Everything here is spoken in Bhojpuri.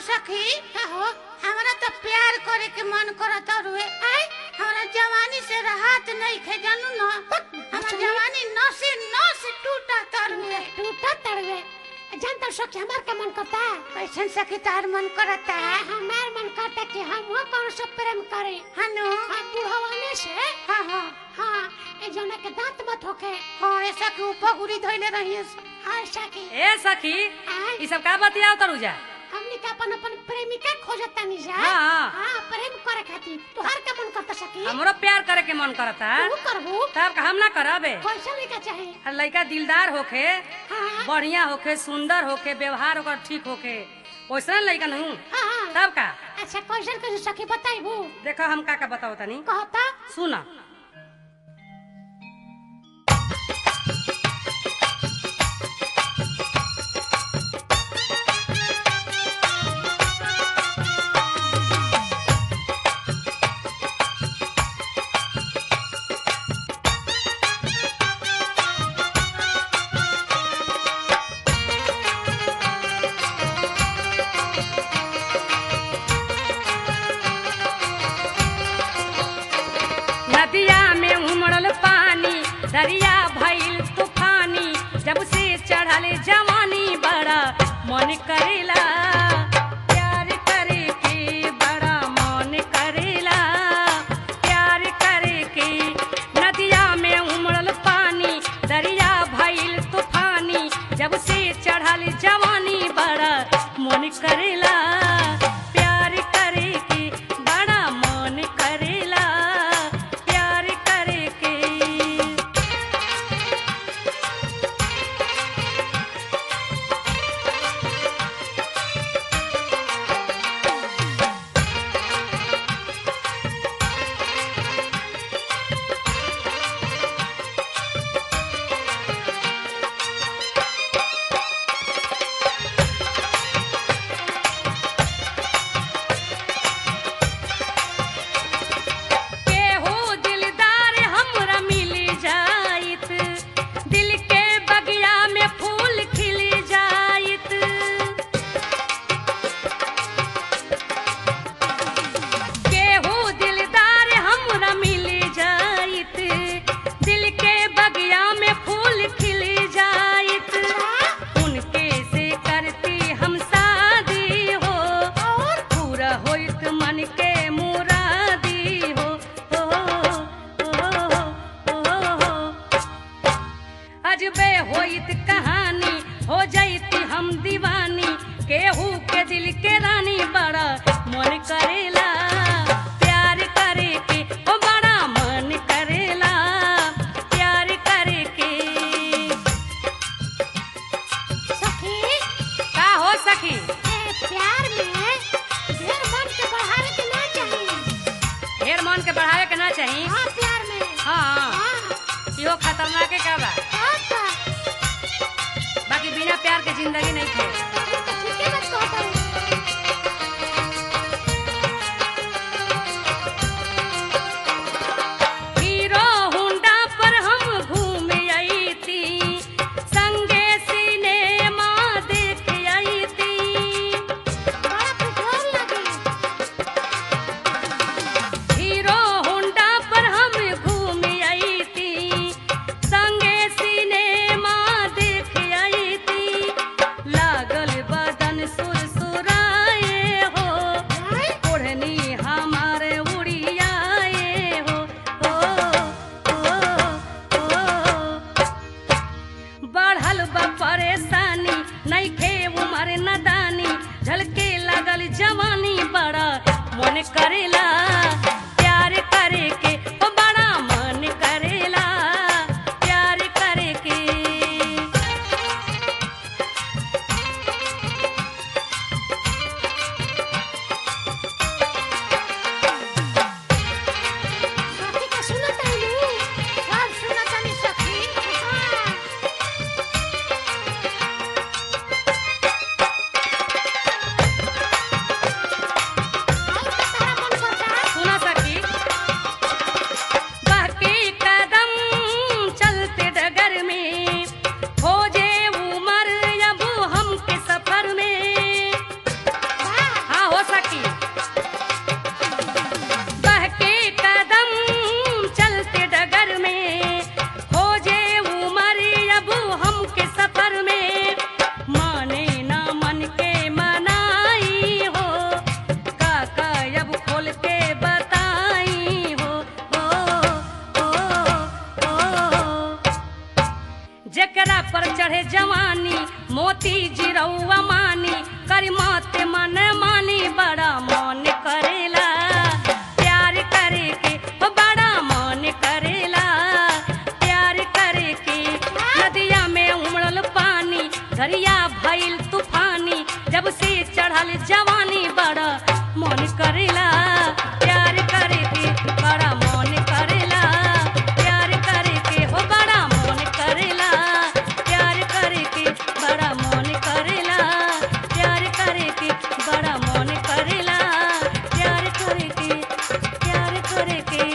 सखी का हो हमरा तो प्यार करे के मन करत रुए आई हमरा जवानी से राहत नहीं खे जानू ना हमरा जवानी नसे नस टूटत रुए टूटा तड़वे जानता सखी हमार का मन करता कैसन सखी तार मन करता हमार मन करता कि हम वो कौन से प्रेम करे हनु हाँ बुढ़वाने से हाँ हाँ हाँ ए जोना के दांत मत होके हाँ ऐसा के ऊपर गुरी धइले रहिए हाँ सखी ए सखी आय ई सब का बतियाव तरू जा हमनी का अपन अपन प्रेमिका खोजता नहीं जा हाँ। हाँ प्रेम करे खातिर तू हर का मन करता सखी हमरो प्यार करे के मन करता तू करबू तब का हम ना करबे कैसा लड़का चाहे आ लड़का दिलदार होखे हाँ बढ़िया होखे सुंदर होखे व्यवहार ओकर ठीक होखे वैसा लड़का नहीं हाँ हाँ तब का अच्छा कैसन कैसे सखी बताइबू देखो हम का का बताओ तनी कहता सुन नदिया में उमड़ल पानी दरिया भइल तूफानी जब से चढ़ल जवानी बड़ा मन करेला प्यार करे के बड़ा मन करेला प्यार करे के नदिया में उमड़ल पानी दरिया भइल तूफानी जब से चढ़ल जवानी बड़ा मन करेला प्यार करे के बड़ा मन करेला प्यार करे के केहू दिलदार हमरा मिल जाइत दिल के बगिया में फूल खिल जाइत केहू दिलदार हमरा मिल जाइत दिल के बगिया में फूल खिल जाइत उनके से करती हम शादी हो और पूरा होइत मन के मुरादी हो ओ, ओ, ओ, ओ, अजबे होइत कहानी हो जैती हम दीवानी केहू के दिल के रानी बड़ा मन करेला प्यार करे के ओ बड़ा मन करेला प्यार करे के सखी का हो सखी ए प्यार में ढेर मन के बढ़ावे के ना चाहिए ढेर मन के बढ़ावे के ना चाही हाँ प्यार में हाँ हाँ इहो खतरनाक का बा हाँ का बाकी बिना प्यार के जिंदगी नहीं थे ठीके बात कहता हूँ हीरो हुंडा पर हम घूम आई थी संगे सिनेमा देख आई थी बड़ा खुशहाल लगी हीरो हुंडा पर हम घूम आई थी संगे सिनेमा देख आई थी लागल बदन सुरसुराए हो ओढ़नी हमारे उड़ियाए हो ओ, ओ, ओ, बढ़ल बा परेशानी नइखे उमर नदानी झलके लागल जवानी बड़ा मन करेला प्यार करे के ओ बड़ा मन करेला प्यार करे के सखी का सुनत है लू सब सुनतनी सखी हाँ आई तो तारा मन करता जवानी मोती जिरौआ मानी करी मत मन मानी बड़ा मन करेला प्यार करे के ओ बड़ा मन करेला प्यार करे के नदिया में उमड़ल पानी दरिया भइल तूफानी जब से चढ़ल जवानी बड़ा मन करेला प्यार करे के बड़ा मन करेला प्यार करे के हो बड़ा मन करेला प्यार करे के बड़ा मन करेला प्यार करे के बड़ा मन करेला प्यार करे के प्यार करे के